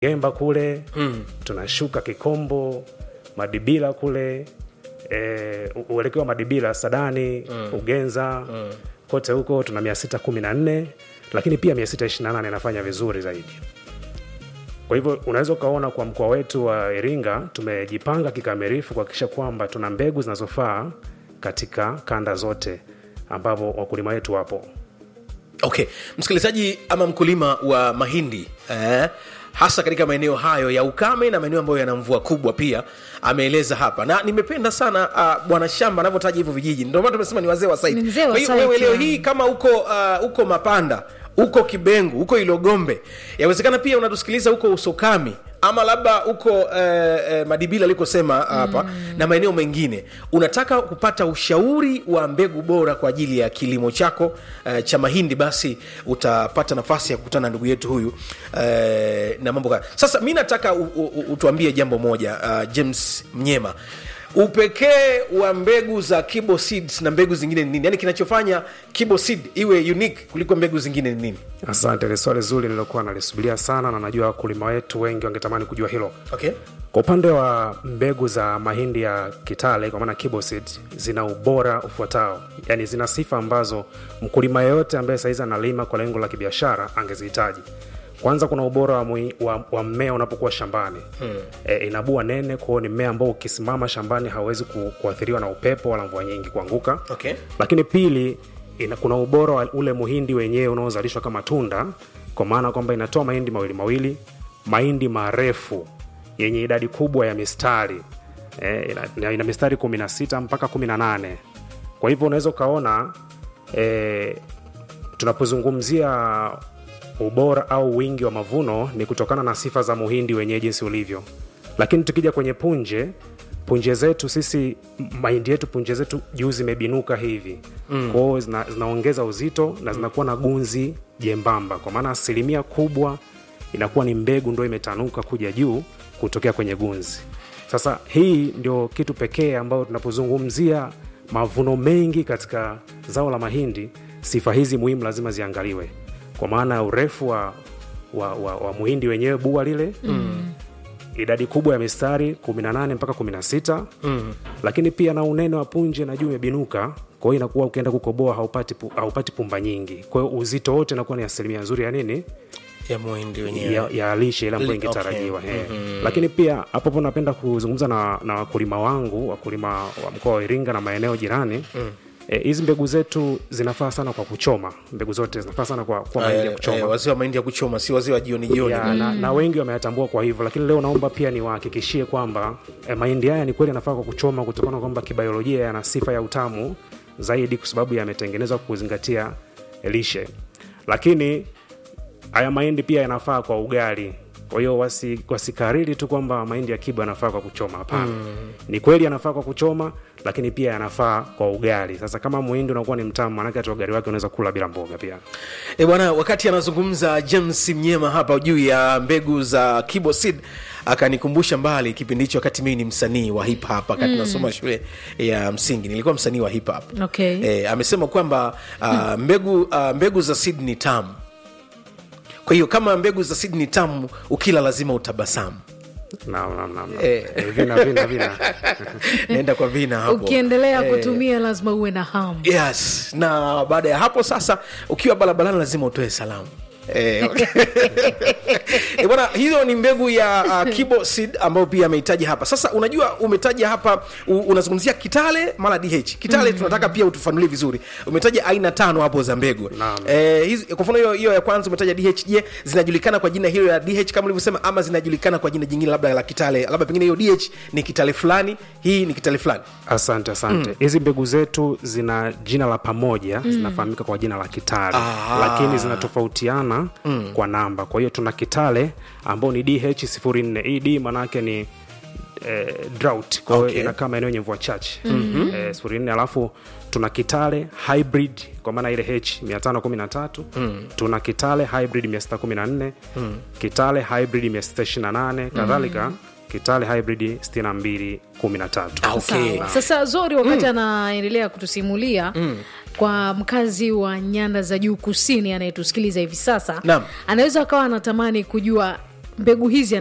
Gemba kule mm. tunashuka Kikombo, Madibila kule e, uelekeo wa Madibila, Sadani mm. Ugenza mm. kote huko tuna mia sita kumi na nne lakini pia mia sita ishirini na nane inafanya vizuri zaidi. Kwa hivyo unaweza ukaona kwa mkoa wetu wa Iringa tumejipanga kikamilifu kuhakikisha kwamba tuna mbegu zinazofaa katika kanda zote ambapo wakulima wetu wapo. okay msikilizaji ama mkulima wa mahindi eh, hasa katika maeneo hayo ya ukame na maeneo ambayo yana mvua kubwa pia ameeleza hapa na nimependa sana uh, bwana shamba anavyotaja hivyo vijiji ndio maana tumesema ni wazee wa site Ni mzee wa Kwa hiyo site, wewe leo yani. hii kama uko uh, uko mapanda uko kibengu uko ilogombe yawezekana pia unatusikiliza huko usokami ama labda uko eh, eh, madibila alikosema hapa mm. na maeneo mengine unataka kupata ushauri wa mbegu bora kwa ajili ya kilimo chako eh, cha mahindi basi utapata nafasi ya kukutana na ndugu yetu huyu eh, na mambo kaya sasa mi nataka u, u, u, utuambie jambo moja uh, james mnyema upekee wa mbegu za kibo seeds na mbegu zingine ni nini yaani kinachofanya kibo seed iwe unique kuliko mbegu zingine ni nini Asante, ni swali zuri nilokuwa nalisubiria sana, na najua wakulima wetu wengi wangetamani kujua hilo. okay Kwa upande wa mbegu za mahindi ya Kitale kwa maana Kiboseed zina ubora ufuatao, yaani zina sifa ambazo mkulima yeyote ambaye saizi analima kwa lengo la kibiashara angezihitaji. Kwanza kuna ubora wa, mui, wa, wa mmea unapokuwa shambani hmm. E, inabua nene kwao, ni mmea ambao ukisimama shambani hauwezi ku, kuathiriwa na upepo wala mvua nyingi kuanguka okay lakini pili ina, kuna ubora wa ule muhindi wenyewe unaozalishwa kama tunda kwa maana kwamba inatoa mahindi mawili mawili mahindi marefu yenye idadi kubwa ya mistari e, ina, ina mistari 16 mpaka 18 kwa hivyo unaweza ukaona e, tunapozungumzia ubora au wingi wa mavuno ni kutokana na sifa za muhindi wenyewe jinsi ulivyo lakini tukija kwenye punje punje zetu sisi m- mahindi yetu punje zetu juu zimebinuka hivi mm. kwao zina, zinaongeza uzito na zinakuwa na gunzi jembamba kwa maana asilimia kubwa inakuwa ni mbegu ndo imetanuka kuja juu kutokea kwenye gunzi sasa hii ndio kitu pekee ambayo tunapozungumzia mavuno mengi katika zao la mahindi sifa hizi muhimu lazima ziangaliwe kwa maana ya urefu wa, wa, wa, wa muhindi wenyewe bua lile mm. idadi kubwa ya mistari 18 mpaka 16 mm. lakini pia na unene wa punje na juu imebinuka kwa hiyo inakuwa ukienda kukoboa haupati, pu, haupati pumba nyingi kwa hiyo uzito wote inakuwa ni asilimia nzuri ya nini ya muhindi wenyewe ya, ya lishe ile ambayo Li- ingetarajiwa okay. okay. mm-hmm. lakini pia hapo hapo napenda kuzungumza na, na wakulima wangu wakulima wa mkoa wa iringa na maeneo jirani mm hizi e, mbegu zetu zinafaa sana kwa kuchoma mbegu zote zinafaa sana kwa, kwa mahindi ya kuchoma wazee wa mahindi ya kuchoma si wazee wa jioni jioni ya, na, na wengi wameyatambua kwa hivyo lakini leo naomba pia niwahakikishie kwamba eh, mahindi haya ni kweli yanafaa kwa kuchoma kutokana na kwamba kibiolojia yana sifa ya utamu zaidi kwa sababu yametengenezwa kuzingatia lishe lakini haya mahindi pia yanafaa kwa ugali kwa hiyo wasi, wasikariri tu kwamba mahindi ya kiba yanafaa kwa kuchoma hapana mm. ni kweli yanafaa kwa kuchoma lakini pia yanafaa kwa ugali sasa kama muhindi unakuwa ni mtamu manake hata ugali wake unaweza kula bila mboga pia e bwana wakati anazungumza james mnyema hapa juu ya mbegu za kibo seed akanikumbusha mbali kipindi hicho wakati mii ni msanii wa hip hop wakati mm. nasoma shule ya msingi nilikuwa msanii wa hip hop Okay. e, amesema kwamba uh, mbegu, uh, mbegu za seed ni tamu kwa hiyo kama mbegu za seed ni tamu ukila lazima utabasamu Naam, naam, naam, naam. Eh. Eh, vina vina vina naenda kwa vina hapo ukiendelea Eh, kutumia lazima uwe na hamu yes na baada ya hapo sasa ukiwa barabarani lazima utoe salamu Eh, okay. Eh, bwana hiyo ni mbegu ya uh, kibo seed ambayo pia amehitaji hapa sasa unajua umetaja hapa u, unazungumzia kitale mara dh kitale mm. tunataka pia utufanulie vizuri umetaja aina tano hapo za mbegu Naam. eh, hizi- kwa mfano hiyo hiyo ya kwanza umetaja dh je zinajulikana kwa jina hilo ya dh kama ulivyosema ama zinajulikana kwa jina jingine labda la kitale labda pengine hiyo dh ni kitale fulani hii ni kitale fulani asante asante hizi mbegu zetu zina jina la pamoja mm. zinafahamika kwa jina la kitale Ah. lakini zinatofautiana mm. kwa namba kwa hiyo tuna kitale ambao ni dh 04 hii d maanaake ni eh, drought kwa hiyo Okay. inakaa maeneo yenye mvua chache mm-hmm. eh, sifuri nne alafu tuna kitale hybrid kwa maana ile h 513 mm. tuna kitale hybrid 614 mm. kitale hybrid 628 kadhalika kitale hybrid 6213 Ah, okay. Sawa. sasa zori wakati anaendelea kutusimulia kwa mkazi wa nyanda za juu kusini anayetusikiliza hivi sasa Naam. anaweza akawa anatamani kujua mbegu hizi